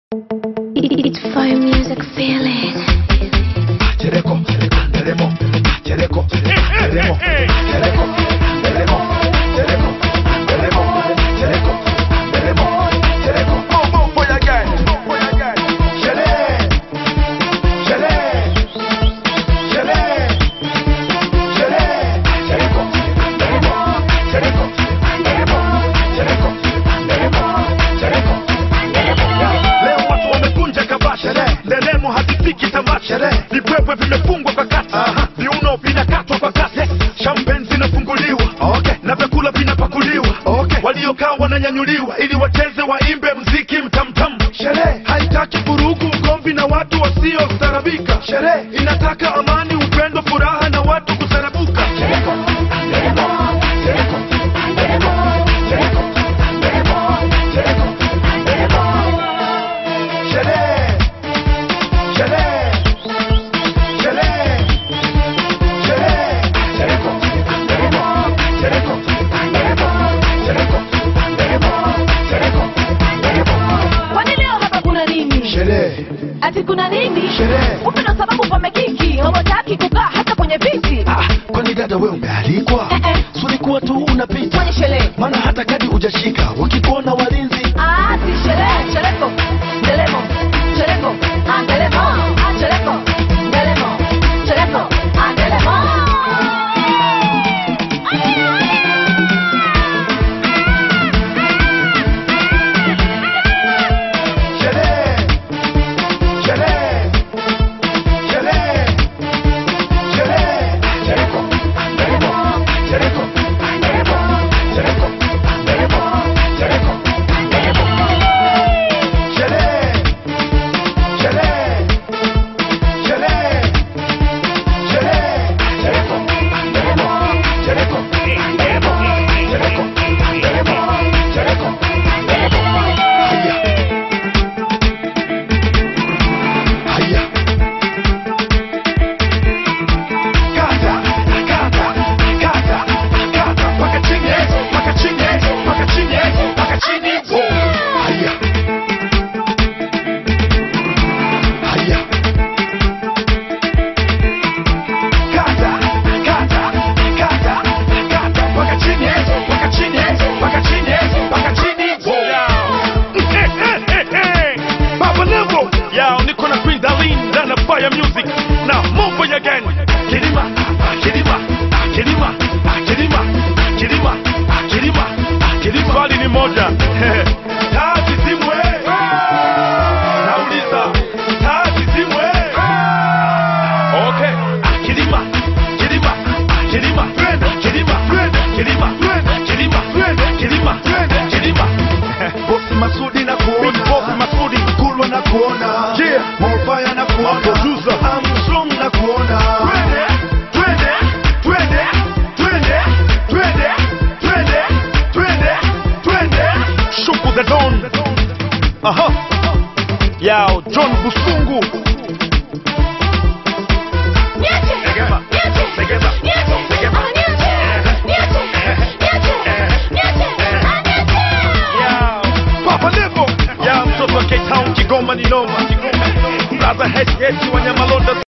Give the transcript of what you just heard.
It's fire music feeling. Chereko, Teremo, Chereko, Teremo, Chereko, Teremo, Chereko, Teremo, Chereko, Teremo, Chereko. Boom, boom, for your gang, for your gang. Chele, chele, chele, chele. Chereko, Teremo, Chereko, Teremo, Chereko, Teremo, Chereko, Teremo. Leo watu wamekunja kabasha, nderemo hazifiki tamasha, vipwepwe vimefungwa kwa kata, viuno vinakatwa kwa kasi, champagne zinafunguliwa na vyakula vinapakuliwa, waliokaa wananyanyuliwa ili wacheze waimbe mziki mtamtam. Sherehe Haitaki vurugu, ugomvi na watu wasiostarabika. Sherehe. inataka amani, upendo, furaha na watu kusarabuka. Chereko, Teremo, Chereko, Teremo, Chereko, Teremo, Chereko, Teremo. Sherehe, sherehe, sherehe, sherehe. Chereko, Teremo, Chereko, Teremo, Chereko, Teremo, Chereko, Teremo. Kwani leo hapa kuna nini? Sherehe, Ati kuna nini? Sherehe. Kumbe ndo sababu pamekiki, hawataki kukaa hata kwenye viti. ah, kwani dada we umealikwa? Eh, eh. Sulikuwa tu unapita, Kwenye sherehe. maana hata kadi hujashika, wakikuona walinzi Ah, si sherehe, shereko, ndelemo, shereko, ah, ndelemo, ah, shereko, ndelemo, shereko, ah, ndelemo. Sherehe, sherehe, sherehe, sherehe. Chereko, Teremo, Chereko, Teremo, Chereko, Teremo, Chereko, Teremo. Sherehe, sherehe, sherehe, sherehe. Chereko, Teremo, Chereko, Teremo, Chereko, Teremo, Chereko, Teremo. Haya. Haya. Kata, kata, kata, kata, mpaka chini, mpaka chini, mpaka chini, mpaka chini. Haya. Haya. Kata, kata, kata, kata, mpaka chini, mpaka chini, mpaka chini, mpaka chini. Baba Levo, yao niko na Queen Darlene na na Fire Music na Mambo ya Gang. Kilima, ah, kilima, ah, kilima, ah, kilima, ah, kilima, ah, kilima, ah, kilima. Swali ni moja. Taa zizimwe. Nauliza, taa zizimwe. Okay. Ah, kilima, kilima, ah, kilima, kilima, kilima, kilima, kilima, kilima. Bosi Masudi na Big kuona Boss Masudi. Kulwa na kuona Yeah. Morfire na kuona Producer. Armstrong na kuona Twende, twende, twende, twende, twende, twende, twende, twende. Shuku the Don. Aha. Yao John Busungu.